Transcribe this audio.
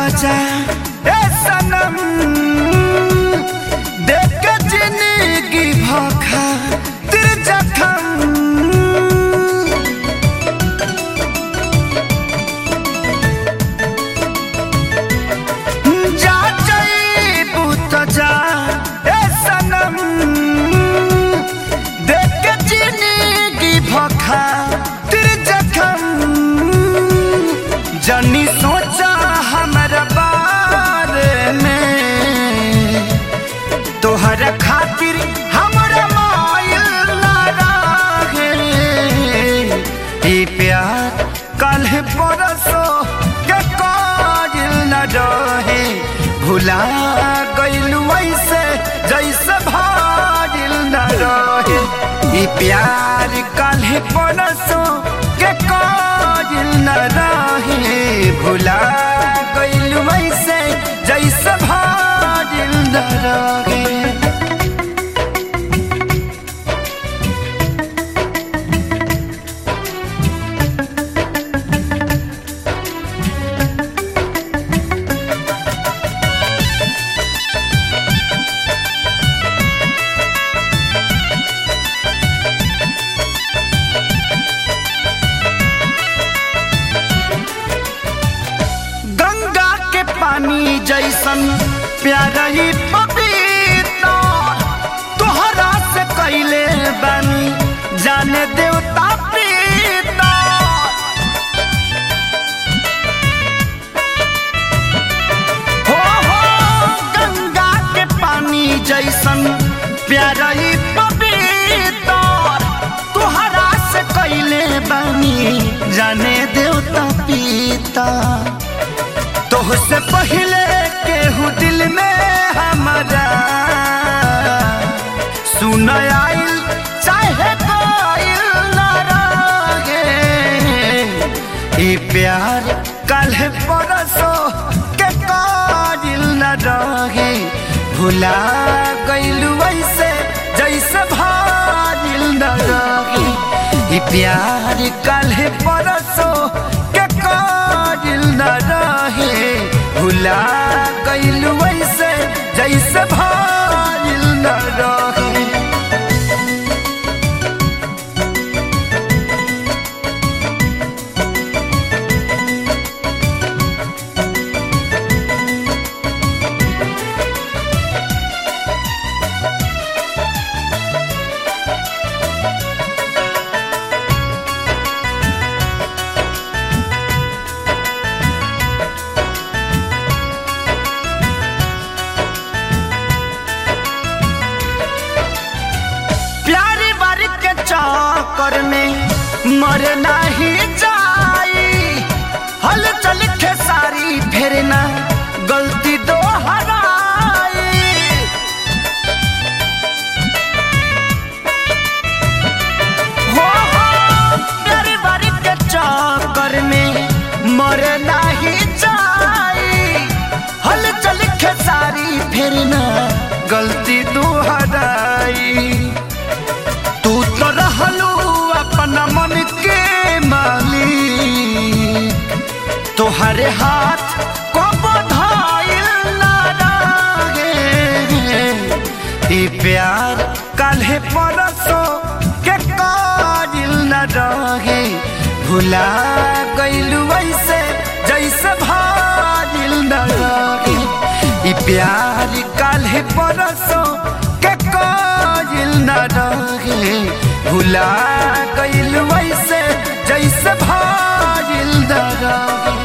जा ए सनम देख के जिंदगी भखा तिर जखम जा जईबू त जा ए सनम देख के जिंदगी भखा तिर जखम जनी सोचा हमरा बारे में तोहर खातिर हमरा मायल ना रहे ई प्यार कल परसो के काजिल न रहे भुला गइलू ऐसे जैसे भाजिल न रहे ई प्यार कल परसो के काजिल न रहे भुला गइलू ऐसे जैसे भाजिल न रहे गंगा के पानी जैसन प्यारा ही पपीता तोहरा से कैले बानी जाने देवता पीता हो हो गंगा के पानी जैसन प्यारा ही पपीता तोहरा से कैले बानी जाने देवता पीता तोहसे पहले केहू दिल में हमारा सुन आइल चाहे कोइल ना रहे ई प्यार कल परसो के काजिल न रहे भुला गइलू ऐसे जैसे भाजिल न रहे ई प्यार कल परसो के काजिल न रहे भुला गइलू ऐसे जैसे भाजिल न रहे प्यारी बारी के चक्कर में मर नहीं जाई हल चल खेसारी फेरना गलती दो हराई हो हो प्यारी बारी के चक्कर में मर नहीं जाई हल चल खेसारी फेरना गलती दोहराई तू तो रहलू अपना मन के मालिक तोहरे हाथ को बधाइल ना रहे ई प्यार काल्हे परसो के काजिल न रहे भुला गइलू ऐसे जैसे भाजिल न रहे ई प्यार काल्हे परसो के काजिल न रहे भुला गइलू ऐसे जैसे भाजिल न रहे